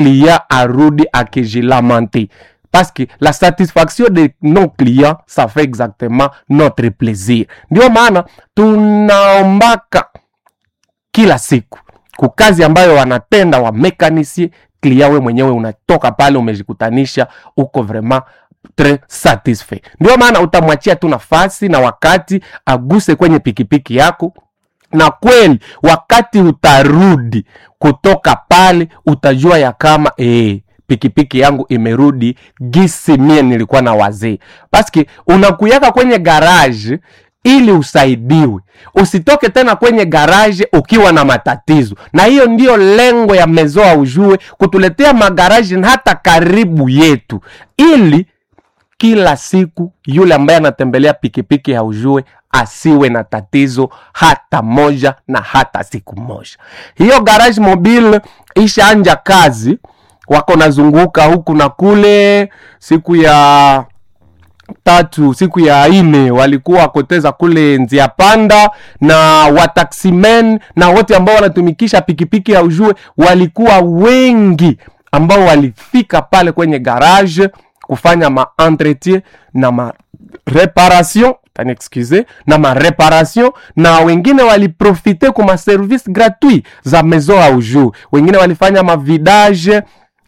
client arudi akijilamante parce que la satisfaction de nos clients ça fait exactement notre plaisir ndio maana tunaombaka kila siku kukazi ambayo wanatenda wa mekanisie klia we mwenyewe unatoka pale umejikutanisha uko vraiment tres satisfait ndio maana utamwachia tu nafasi na wakati aguse kwenye pikipiki yako na kweli wakati utarudi kutoka pale utajua ya kama ee, pikipiki yangu imerudi gisi mie nilikuwa na wazee paski unakuyaka kwenye garaje ili usaidiwe usitoke tena kwenye garaje ukiwa na matatizo na hiyo ndiyo lengo ya mezoa ujue kutuletea magaraji hata karibu yetu ili kila siku yule ambaye anatembelea pikipiki ya ujue asiwe na tatizo hata moja na hata siku moja hiyo garage mobile ishaanja kazi wako nazunguka huku na kule siku ya tatu siku ya ine walikuwa wakoteza kule njia panda na wataximen na wote ambao wanatumikisha pikipiki ya ujue walikuwa wengi ambao walifika pale kwenye garage kufanya maentretien na mareparation excuse na mareparation na wengine waliprofite ku maservice gratuit za maison ya ujue wengine walifanya mavidage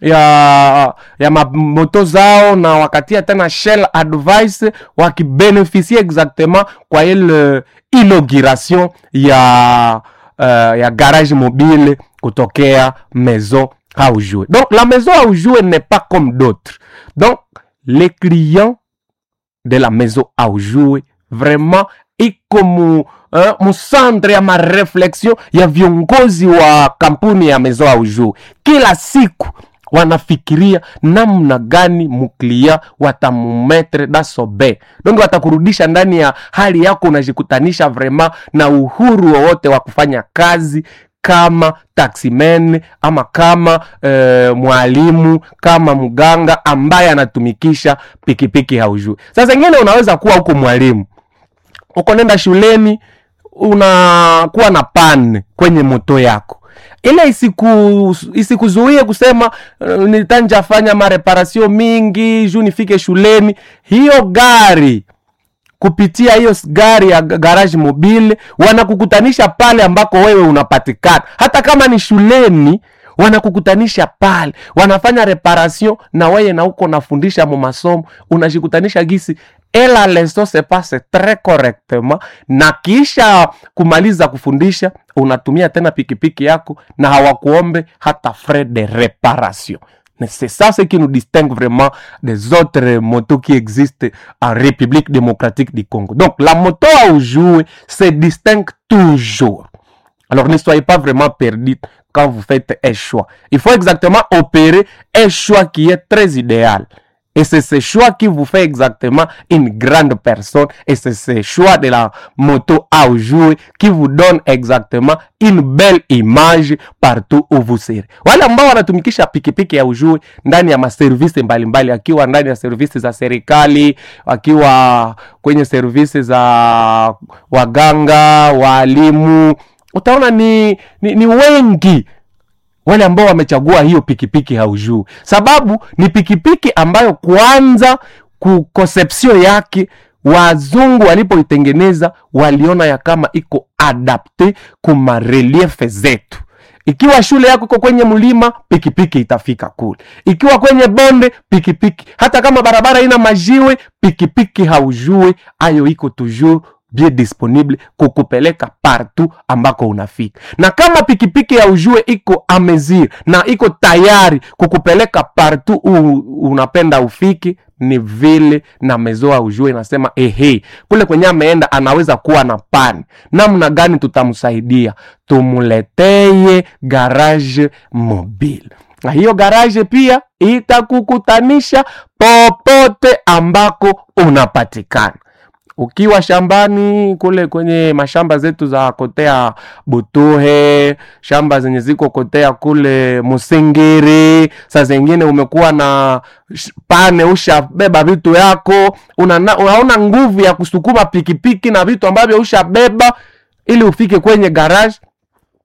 ya ya mamoto zao na wakatia tena shell advice wakibeneficie exactement kwa ile inauguration ya uh, ya garage mobile kutokea maison Aoujoué. Donc la maison Aoujoué n'est pas comme d'autres. Donc les clients de la maison Aoujoué vraiment iko mu, uh, musantre ya mareflexion ya viongozi wa kampuni ya maison Aoujoué. Kila siku wanafikiria namna gani muklia watamumetre dasobe donc watakurudisha ndani ya hali yako unajikutanisha vrema na uhuru wowote wa kufanya kazi kama taximen ama kama e, mwalimu kama mganga ambaye anatumikisha pikipiki haujui sasa ingine unaweza kuwa huko mwalimu uko nenda shuleni unakuwa na pan kwenye moto yako ile isiku isikuzuie kusema uh, nitanjafanya mareparasio mingi juu nifike shuleni hiyo gari kupitia hiyo gari ya garage mobile wanakukutanisha pale ambako wewe unapatikana hata kama ni shuleni wanakukutanisha pale wanafanya reparation na weye na uko nafundisha mu masomo unajikutanisha gisi ela leso se passe tres correctement na kisha kumaliza kufundisha unatumia tena pikipiki yako na hawakuombe hata frais de reparation c'est ça ce qui nous distingue vraiment des autres motos qui existent en République démocratique du Congo. Donc la moto à jouer se distingue toujours. Alors ne soyez pas vraiment perdus quand vous faites un choix. Il faut exactement opérer un choix qui est très idéal. Et c'est ce choix qui vous fait exactement une grande personne. Et c'est ce choix de la moto à jouer qui vous donne exactement une belle image partout où vous serez. Wale ambao wanatumikisha pikipiki ya ujue ndani ya maservisi mbalimbali, akiwa ndani ya servisi za serikali, akiwa kwenye servisi za waganga, waalimu, utaona ni, ni, ni wengi wale ambao wamechagua hiyo pikipiki haujuu sababu ni pikipiki ambayo kwanza ku conception yake wazungu walipoitengeneza waliona ya kama iko adapte kuma reliefe zetu ikiwa shule yako iko kwenye mlima pikipiki itafika kule ikiwa kwenye bonde pikipiki hata kama barabara ina majiwe pikipiki haujue ayo iko toujours bien disponible kukupeleka partout ambako unafika na kama pikipiki ya ujue iko amezir na iko tayari kukupeleka partout u, unapenda ufiki ni vile na mezoa ujue inasema ehe kule kwenye ameenda anaweza kuwa na pani namna gani tutamsaidia tumuleteye garage mobile na hiyo garage pia itakukutanisha popote ambako unapatikana ukiwa shambani kule kwenye mashamba zetu za kotea butuhe shamba zenye ziko kotea kule musingiri saa zingine umekuwa na pane ushabeba vitu yako una, unaona nguvu ya kusukuma pikipiki na vitu ambavyo ushabeba ili ufike kwenye garage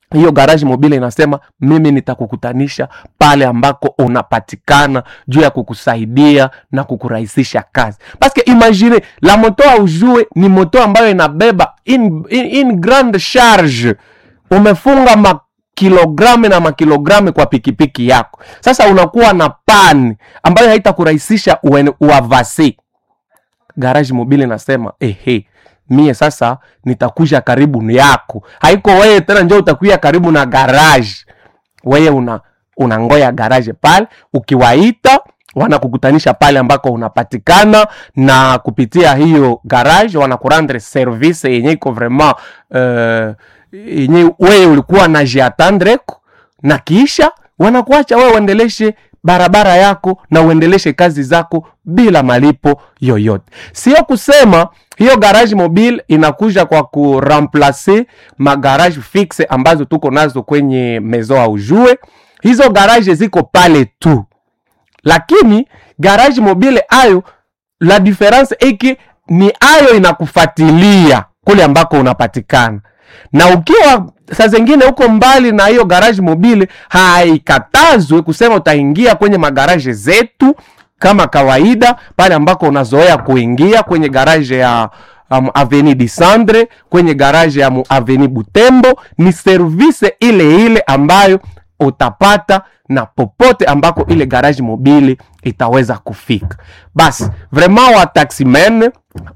hiyo garage mobile inasema mimi nitakukutanisha pale ambako unapatikana juu ya kukusaidia na kukurahisisha kazi paske imagine la moto aujue ni moto ambayo inabeba in, in, in grande charge umefunga makilogramu na makilogramu kwa pikipiki yako sasa unakuwa na pani ambayo haitakurahisisha uene- uavasi garage mobile nasema ehe mie sasa nitakuja karibu yako haiko wewe tena njo utakuya karibu na garage wewe una unangoya garage pale ukiwaita wanakukutanisha pale ambako unapatikana na kupitia hiyo garage wanakurandre service yenye iko vraiment uh, yenye wewe ulikuwa na jiatandreko na kisha wanakuacha wewe uendeleshe barabara yako na uendeleshe kazi zako bila malipo yoyote sio kusema hiyo garage mobile inakuja kwa kuramplace magarage fixe ambazo tuko nazo kwenye mezo aujue hizo garage ziko pale tu lakini garage mobile ayo la difference eki ni ayo inakufatilia kule ambako unapatikana na ukiwa saa zingine huko mbali na hiyo garage mobile haikatazwe kusema utaingia kwenye magaraje zetu kama kawaida pale ambako unazoea kuingia kwenye garaje ya um, aveni disandre kwenye garaje ya mu- aveni butembo ni service ile ile ambayo utapata na popote ambako ile garage mobile itaweza kufika basi vraiment wa taximen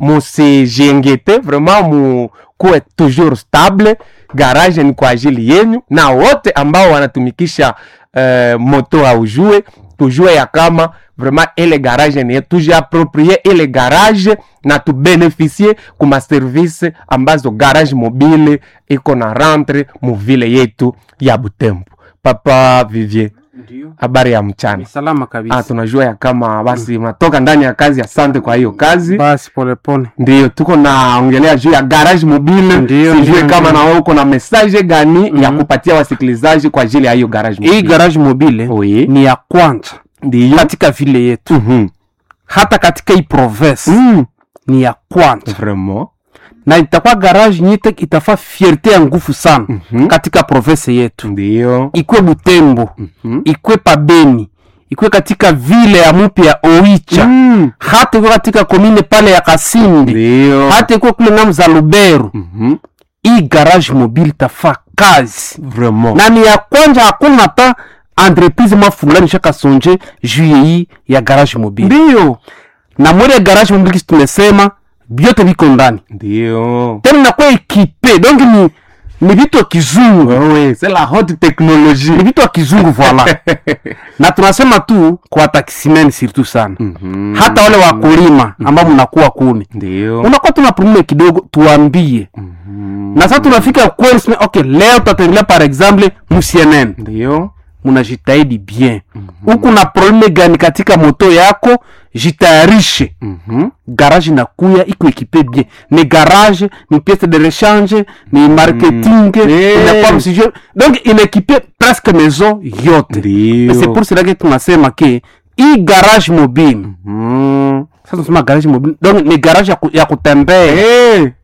musijiengete vraiment mukuwe toujours stable garage ni kwa ajili yenyu na wote ambao wanatumikisha uh, moto aujue tujue ya kama vraiment ile garage ni yetu tujiaproprie ile garage na tubeneficie kuma service ambazo garage mobile iko na rentre muvile yetu ya butembo papa vivier Ndio. habari ya mchana Ni salama ah, kabisa. tunajua ya kama basi unatoka ndani ya kazi asante kwa hiyo kazi Basi polepole. ndio tuko naongelea juu ya garage mobile Ndio, sijue ndio, kama ndio. na wewe uko na message gani ya Mhm. kupatia wasikilizaji kwa ajili ya hiyo garage Hii mobile garage mobile Oui. ni ya kwanza ndio katika vile yetu, Mhm. hata katika hii province Mm. ni ya kwanza, vraiment na itakuwa garage nyite itafaa fierte ya nguvu sana Mhm. katika province yetu, ndio ikwe Butembo, Mhm. ikwe Pabeni, ikwe katika vile ya mupya ya Oicha, Mm. hata ikwe katika komine pale ya Kasindi, ndio hata ikwe kule ngamu za Lubero. Mhm. Hii garage mobile itafaa kazi vraiment na ni ya kwanza, hakuna hata entreprise ma fulani shaka sonje juu ya hii ya garage mobile. ndio Na mwele ya garage mobile kisi tumesema vyote viko ndani ndio tena inakuwa ekipe donc ni ni vitu ya kizungu wewe c'est la haute technologie ni vitu ya kizungu voila na tunasema tu kwa taximen surtout sana Mhm. hata wale wakulima ambao mnakuwa kuni ndio unakuwa tuna probleme kidogo tuambie Mhm. na sasa tunafika kweli sema, okay leo tutatembelea par exemple mcnn ndio munajitahidi bien huku na probleme gani katika moto yako jitayarishe Mhm. garage inakuya iko ekipe bien ni garage ni piece de rechange ni marketing Eh. inakuwa msije donc inaekipe presque maison yote ndio c'est pour cela que tunasema ke hii garage mobile Mhm. sasa tunasema garage mobile donc ni garage ya, ku, ya kutembea Eh.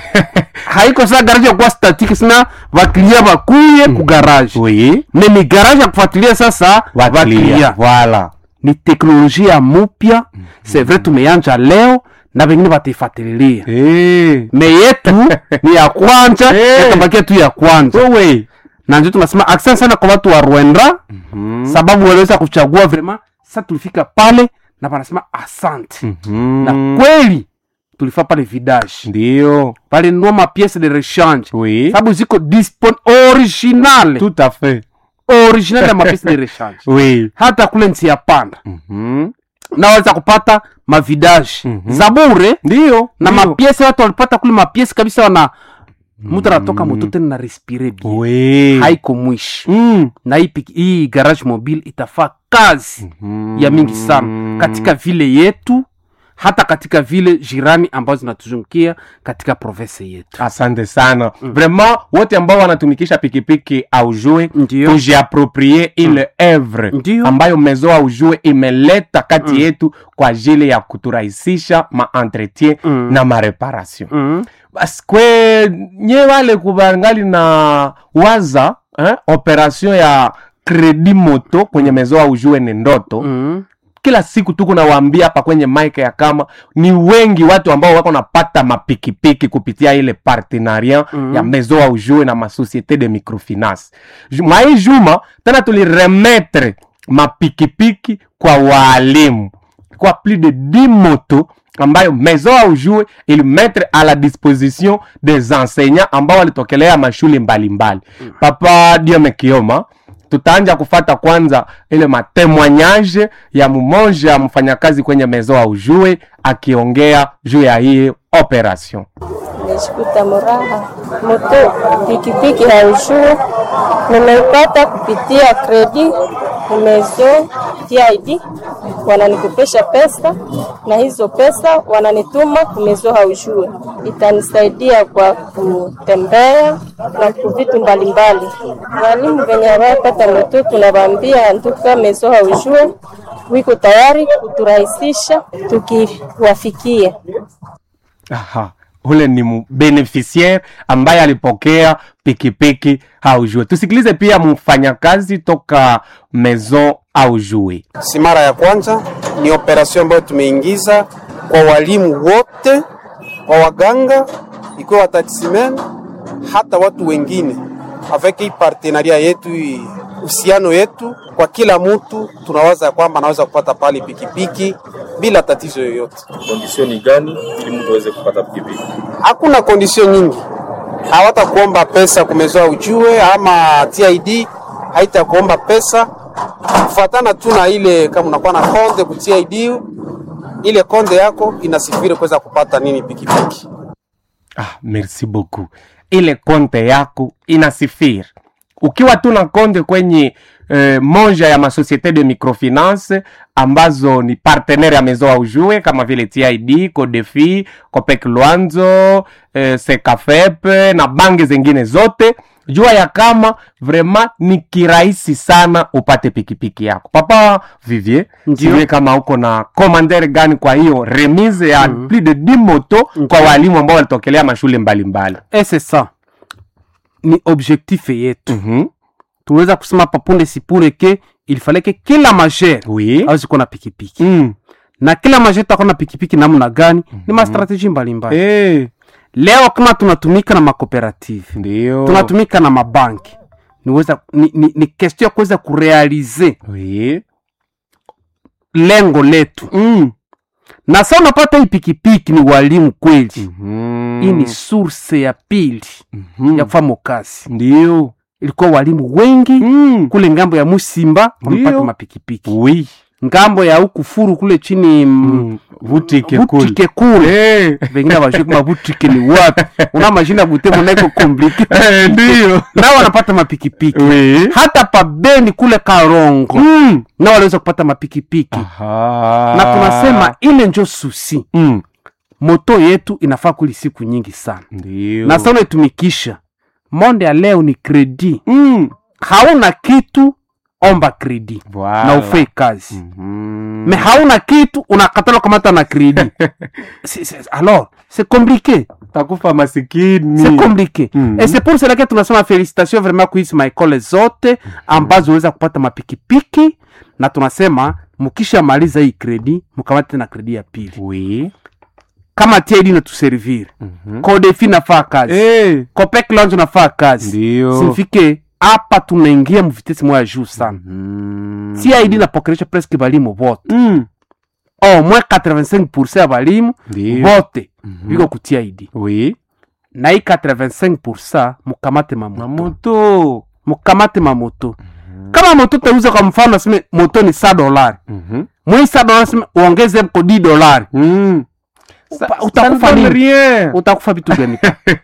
haiko saa garage ya kuwa statique sina vaklia vakuye ku garage oui me ni garage ya kufuatilia sasa Wakilia. vaklia voilà ni teknolojia mupya c'est vrai tumeanja leo na vengine wataifuatililia Eh. me yetu ni ya kwanja Eh. yatabakia tu ya kwanja wewe na ndio tunasema asante sana kwa watu wa rwenda Mhm. sababu waliweza kuchagua vrema sa tulifika pale na wanasema asante Mhm. na kweli tulifaa pale vidage ndio pale nua mapiece de rechange oui sababu ziko dispon original tout à fait original ya mapiece de rechange oui hata kule nsi ya panda Mhm. naweza kupata mavidaje Mhm. za bure ndio na ndio. mapiesi watu walipata kule mapiesi kabisa wana mtu anatoka moto tena na respire bien oui haiko mwishi Mm. na hii, piki- hii garage mobile itafaa kazi Mhm. ya mingi sana katika vile yetu hata katika vile jirani ambazo zinatuzungukia katika province yetu asante sana vraiment wote ambao wanatumikisha pikipiki aujue Ndio. tujiaproprie ile evre Ndio. ambayo mezo aujue imeleta kati yetu kwa ajili ya kuturahisisha maentretien Mm. na mareparation mm. basi kwe nye wale kubangali na waza eh, operation ya kredi moto kwenye mezo au jue ni ndoto mm. kila siku tu kunawaambia hapa kwenye mike ya kama ni wengi watu ambao wako napata mapikipiki kupitia ile partenariat Mhm. ya maison au jue na masociete de microfinance Ju- mwai juma tena tuliremetre mapikipiki kwa waalimu kwa plus de 10 moto ambayo maison au jue ilimetre à la disposition des enseignants ambao walitokelea mashule mbalimbali papa diome kioma tutaanja kufata kwanza ile matemoignage ya mmoja mfanyakazi kwenye mezo au jue akiongea juu ya hii operation Nimeshikuta muraha moto pikipiki haujue, nimeipata kupitia kredi nimezo TID, wananikopesha pesa na hizo pesa wananituma kumezo haujue, itanisaidia kwa kutembea na ku vitu mbalimbali. Walimu venye hawapata moto, tunawaambia nduka mezo haujue wiko tayari kuturahisisha tukiwafikia. Aha. ule ni mu- beneficiaire ambaye alipokea pikipiki haujue tusikilize pia mfanyakazi toka maison aujue si mara ya kwanza, ni operasyon ambayo tumeingiza kwa walimu wote, kwa waganga, ikiwa wataksimen, hata watu wengine, avec hii partenaria yetu, hii uhusiano yetu, kwa kila mtu tunawaza ya kwamba anaweza kupata pale pikipiki bila tatizo yoyote. kondisio gani ili mtu aweze kupata pikipiki? Hakuna kondisio nyingi, hawata kuomba pesa kumezoa ujue, ama TID haita kuomba pesa kufuatana tu na ile, kama unakuwa na konde ku TID, ile konde yako inasifiri kuweza kupata nini pikipiki. ah, merci beaucoup ile konte yako inasifiri ukiwa tu na konte kwenye eh, moja ya masociete de microfinance ambazo ni partenaire ya maison aujue kama vile tid codefi copec luanzo eh, secafep na bange zingine zote jua ya kama vraimen ni kirahisi sana upate pikipiki yako papa vivier Ndio. sijui kama uko na commander gani kwa hiyo remise ya mm. plus de 10 moto kwa walimu ambao walitokelea mashule mbalimbali et c'est ça ni objectif yetu mm-hmm. tunaweza kusema hapa punde sipure ke il fallait ke kila majere oui awezi kuwa na pikipiki mm. na kila majere takuwa na pikipiki namna gani ni mastrateji mbalimbali hey. leo kama tunatumika na makooperative ndio tunatumika na mabanki niweza ni, ni, ni question ya kuweza kurealize oui. lengo letu mm. na sa unapata hii pikipiki ni walimu kweli mm-hmm. hii ni source ya pili mm-hmm. ya kufanya kazi ndio ilikuwa walimu wengi mm. kule ngambo ya musimba wamepata Ndio. mapikipiki oui. ngambo ya huku furu kule chini mm. mm. vutike kule butike kule hey. vengine vajue kama butike ni wapi una mashina butemo naiko komplike ndio nao wanapata mapikipiki oui. hata pabeni kule karongo mm. nao waliweza kupata mapikipiki Aha. na tunasema ile njo susi mm. moto yetu inafaa kuli siku nyingi sana ndio na sa unaitumikisha monde ya leo ni kredi mm. hauna kitu omba kredi Voilà. na ufei kazi Mhm. me hauna kitu unakatala kamata na kredi Si- si- alors c'est compliqué takufa masikini c'est compliqué Mhm. et c'est pour cela que tunasema félicitation vraiment kuhisi maekole zote ambazo weza kupata mapikipiki na tunasema mukisha maliza hii kredi mkamate na kredi ya pili oui. kama TID natuservir Mhm. kodefi nafaa kazi hey. copec lounge nafaa kazi ndio simfike hapa tunaingia mvitesi moya juu sana mm. TID napokelesha presque balimu vote mm. au moins 85 ya balimu ndio vote Mhm. biko ku TID oui. na hii 85 mukamate mamoto mamoto mukamate mamoto kama moto tauza kwa mfano aseme moto ni sa dolari Mhm. mwii sa dolari aseme uongeze ko di dolari Mm. Upa- Ça- utakufa ça ne donne nini? rien. utakufa vitu gani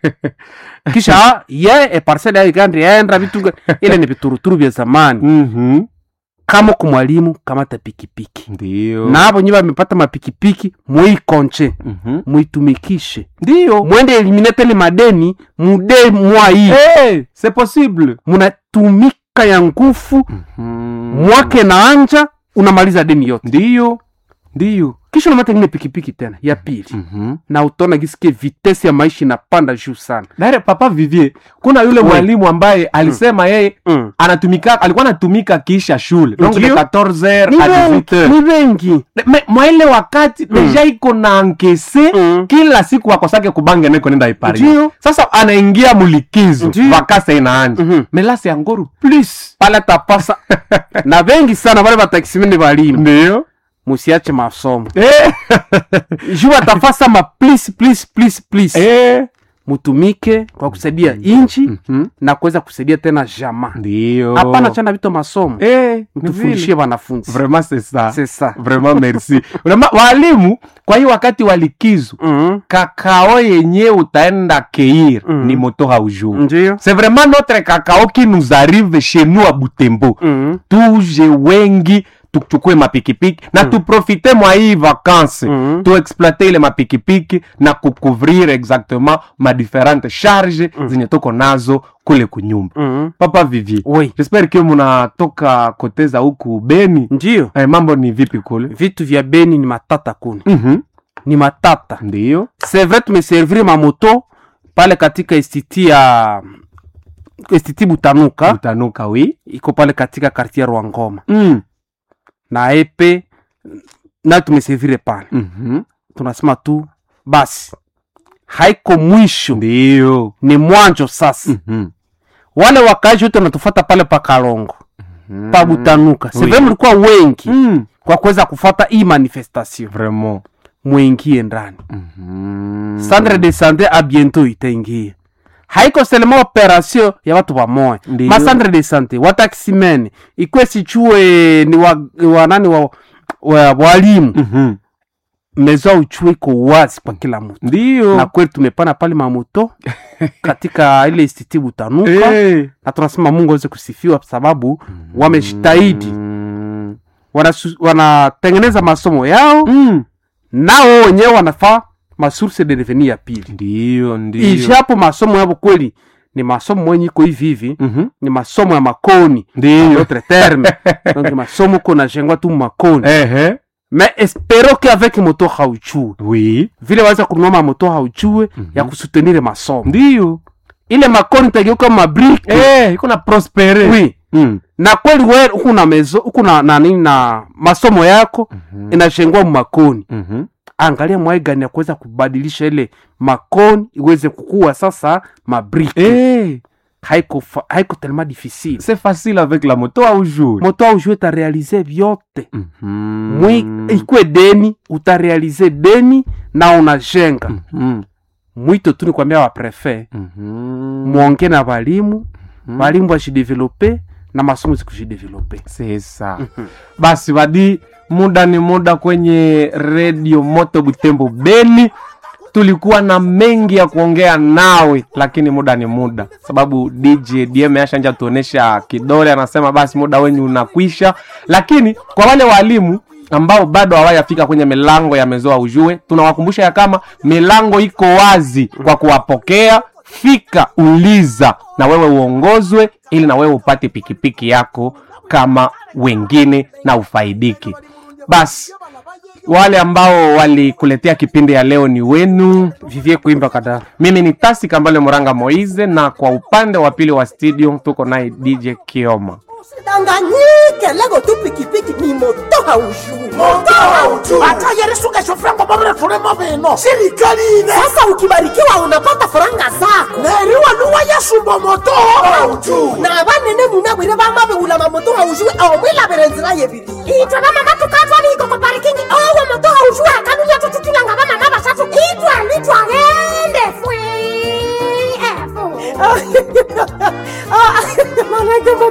kisha ye e parcele ya igandi yaenda vitu gani ile ni vituruturu vya zamani Mhm. kama kumwalimu kamata pikipiki ndio na abo nyi bamepata mapikipiki muikonche Mhm. muitumikishe ndio mwende eliminatele madeni mude mwai hey, c'est possible munatumika ya ngufu Mhm. mwake na anja unamaliza deni yote ndio ndio kisha unamata ingine pikipiki tena ya pili Mhm. na utaona gisikie vitesi ya maisha inapanda juu sana Dare papa Vivier, kuna yule Oui. mwalimu ambaye alisema yeye mm. anatumika alikuwa anatumika kisha shule donc de Ndio. 14h ni à 18h wengi ni wengi Me- mwa ile wakati deja iko na ankese Mm. kila siku akosake kubange neko nenda ipari Ndio. sasa anaingia mulikizo Ndio. vakasa inaanja Mhm. melasi ya ngoru plus pale tapasa na wengi sana wale batakisimene balimu ndio musiache masomo eh. juu watafasa ma please please please please eh. mutumike kwa kusaidia inchi Mhm. na kuweza kusaidia tena jamaa ndio hapana chana vitu masomo eh. ni mtufundishie vile. wanafunzi vraiment c'est ça C'est ça. vraiment merci Unama, walimu kwa hiyo wakati wa likizo Mhm. kakao yenye utaenda keir Mm. ni moto haujuu ndio c'est vraiment notre cacao qui nous arrive chez nous à butembo Mhm. tuje wengi tuchukue mapikipiki na tuprofite mwa hii vacances Mhm. tuexploite ile mapikipiki na kucouvrir exactement ma différentes charge zenye tuko nazo kule kunyumba Mhm. papa vivier oui jespere ke munatoka koteza huku beni ndio eh, mambo ni vipi kule vitu vya beni ni matata kuni Mhm. ni matata ndio c'est vrai tumeserviri mamoto pale katika estiti ya estiti butanuka utanuka wi iko pale katika kartier rwangoma mm. na epe na tumeservire pale Mhm. tunasema tu basi haiko mwisho ndio ni mwanjo sasa Mhm. wale wakaaji wote wanatufata pale pa kalongo pa butanuka Oui. sevre mlikuwa wengi Mm. kwa kuweza kufata hii manifestation vraiment mwingie ndani Mhm. centre de sante a bientôt itaingia haiko selema operation ya watu wamoya Ndiyo. ma centre de sante watakisimene ikwe sichue ni wa, wanani wa, wa, walimu Mhm. mezo ya uchue iko wazi kwa kila mtu ndio na kweli tumepana pale mamoto katika ile istiti butanuka Eh. na tunasema mungu aweze kusifiwa kwa sababu wamejitahidi Mm. Wanasu- wanatengeneza masomo yao Mm. nao wenyewe wanafaa masource de revenu ya pili ndio ndio ijapo masomo yavo kweli ni masomo mwenye iko hivi hivi Mhm. ni masomo ya makoni ndio notre terme donc ni masomo ko najengwa tu makoni ehe mais espero que avec moto hauchue oui vile waweza kununua mamoto hauchue ya kusutenire masomo ndio ile makoni tageuka mabriki eh iko na prospere oui mm. na kweli we huku na mezo huku na, na nini na masomo yako inashengwa makoni Mhm. angalia mwai gani ya kuweza kubadilisha ile makoni iweze kukua sasa mabriki eh haiko, fa- haiko tellement difficile c'est facile avec la moto au jour moto aujue utarealize vyote Mhm. mwi ikwe deni utarealize deni na unajenga Mhm. mwito tu ni kwambia waprefe Mhm. mwonge na walimu walimu washidevelope na masomo zikujidevelope c'est ça basi wadi muda ni muda kwenye redio moto butembo beni tulikuwa na mengi ya kuongea nawe lakini muda ni muda sababu dj dm ashanja tuonesha kidole anasema basi muda wenyu unakwisha lakini kwa wale walimu ambao bado hawajafika kwenye milango ya mezoa ujue tunawakumbusha ya kama milango iko wazi kwa kuwapokea fika uliza na wewe uongozwe ili na wewe upate pikipiki yako kama wengine na ufaidiki basi wale ambao walikuletea kipindi ya leo ni wenu vivie kuimba kadara mimi ni tasi kambale moranga moize na kwa upande wa pili wa studio tuko naye dj kioma usidanganyike lego tu pikipiki ni moto haujui moto haujui hata yerisuka shofrango babere turemo bino sirikali ine sasa ukibarikiwa unapata faranga zako neriwa luwa yasumba moto haujui na banene munabwire bamabeula mamoto haujui omwilabire nzira yebiri itwe bamama tukatwaliko ku parikingi owo moto haujui akanulia tututulanga bamama basatu itwalitwagende fwe manake